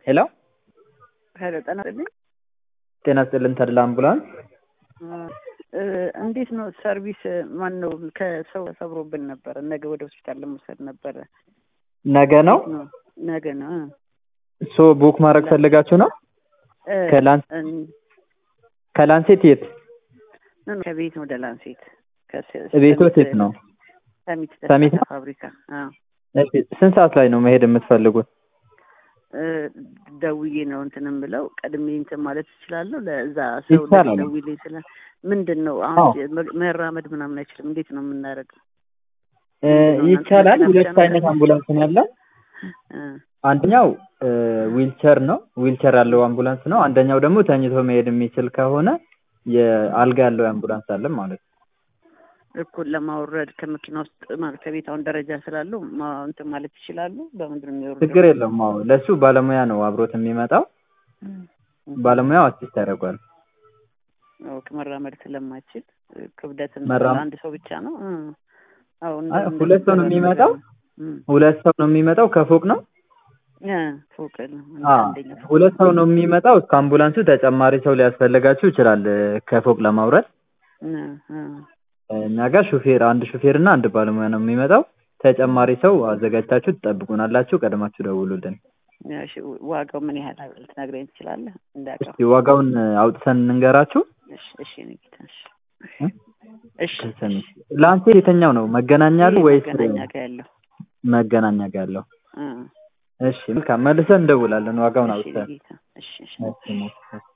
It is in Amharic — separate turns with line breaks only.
ሄሎ
ሄሎ ጤና ይስጥልኝ።
ጤና ይስጥልን ተድላ አምቡላንስ።
እ እንዴት ነው ሰርቪስ? ማን ነው ከሰው ሰብሮብን ነበረ። ነገ ወደ ሆስፒታል ለመውሰድ ነበረ።
ነገ ነው
ነው ነገ ነው እ
ሶ ቡክ ማድረግ ፈልጋችሁ ነው?
እ
ከላንስ
እን-
ከላንሴት የት
ኖ፣ ኖ፣ ከቤት ወደ ላንሴት ከስ-
ቤቶት
ሰሚት-
የት ነው?
ሰሚት
ሰሚት ነው?
ፋብሪካ አዎ።
እሺ ስንት ሰዓት ላይ ነው መሄድ የምትፈልጉት?
እ ደውዬ ነው እንትን የምለው ቀድሜ እንትን ማለት እችላለሁ። ለዛ ሰው
ይቻላል።
ደውዬ ስለ ምንድን ነው
አዎ።
አሁን መ- መራመድ ምናምን አይችልም። እንዴት ነው የምናደርገው?
እ ይቻላል። ሁለት አይነት አምቡላንስ ነው ያለ።
እ
አንደኛው እ ዊልቸር ነው፣ ዊልቸር ያለው አምቡላንስ ነው። አንደኛው ደግሞ ተኝቶ መሄድ የሚችል ከሆነ የአልጋ ያለው አምቡላንስ አለ ማለት ነው።
እኩል ለማውረድ ከመኪና ውስጥ ማለት ከቤት አሁን ደረጃ ስላለው ማ- እንትን ማለት ይችላሉ። በምንድን ነው የሚወርደው?
ችግር የለውም። አዎ ለሱ ባለሙያ ነው አብሮት የሚመጣው። ባለሙያው አሲስት ያደርጓል።
ኦኬ፣ መራመድ ስለማይችል ክብደትን
መራመድ-
አንድ ሰው ብቻ ነው። እ አዎ
አይ፣
እንደ-
ሁለት ሰው ነው
እንደሚደረግ
የሚመጣው?
ነገር ነው።
ሁለት ሰው ነው የሚመጣው። ከፎቅ ነው
እ ፎቅ ነው እንደ
አዎ
አንደኛ ፎቅ
ሁለት ሰው ነው የሚመጣው። እስከ አምቡላንሱ ተጨማሪ ሰው ሊያስፈልጋችሁ ይችላል እ ከፎቅ ለማውረድ።
እ እ
እኛ ጋር ሹፌር አንድ ሹፌር እና አንድ ባለሙያ ነው የሚመጣው። ተጨማሪ ሰው አዘጋጅታችሁ ትጠብቁናላችሁ። ቀድማችሁ ደውሉልን።
እሺ፣ ዋጋው ምን ያህል ልትነግረኝ ትችላለህ? እንዳውቀው።
እስኪ ዋጋውን አውጥተን እንንገራችሁ።
እሺ፣ እሺ፣ እኔ ጌታ፣ እሺ፣
እ?
እሺ፣
ላንሴት የተኛው ነው መገናኛ ያለው ወይስ
መገናኛ ጋር ያለው
መገናኛ ጋር ያለው?
እ
እሺ መልካም መልሰን እንደውላለን ዋጋውን
እሺ፣ እኔ
አውጥተን
ጌታ፣ እሺ፣ እሺ።
እሺ፣ እሺ።